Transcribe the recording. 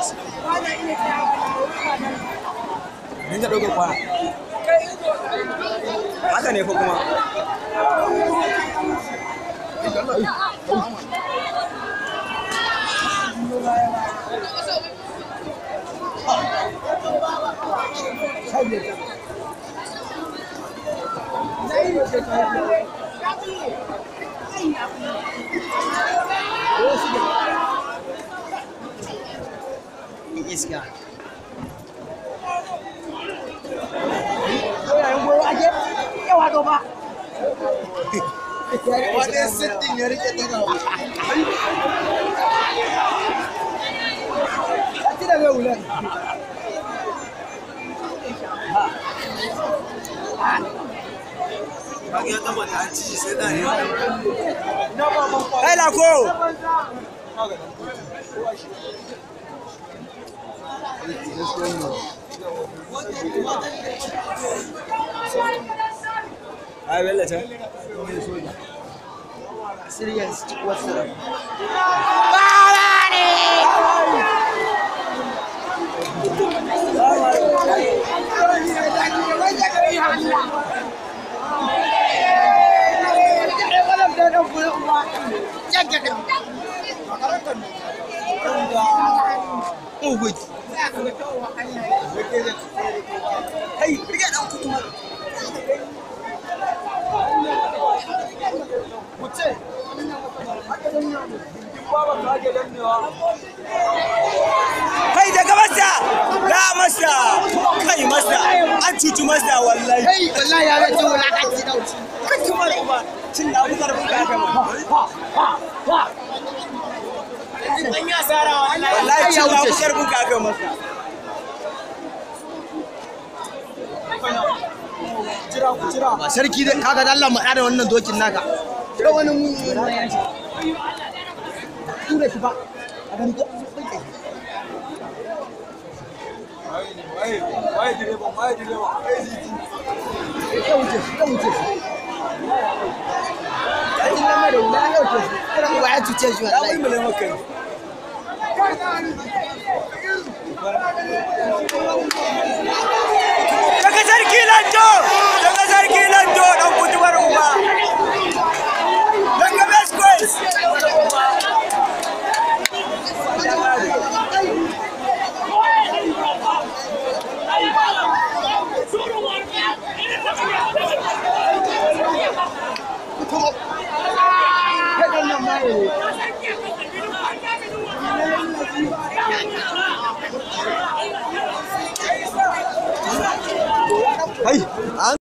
Dinga ɗaukar kwana. Haka ne fa kuma. iska wani sittin ya rike daga Kage ya tabbata an ci sai da ne. Kai lako. Ai bella ta. serious wasu Kai, rike dan kutu. Kai daga masa! Ga masa! Kai masa! An cuci masa wallahi. kai wallahi ya rage wulakanci da wuce Kai kuma kuma cin da abukar buka ga mu. Wallahi cin da abukar buka ga masa. ba sarki dai kaga da Allah mu da wannan dokin naka da wani mu tura shi ba a gani ko ya wuce shi ya wuce shi ya yi nama da wula ya wuce shi kuma ba ya cuce shi Ya wallahi mulmule maka ne. Daga sarki Lanto! Daga sarki Lanto dan kutubar uba. Daga Best Quest. kai dan nan ma ne Kai,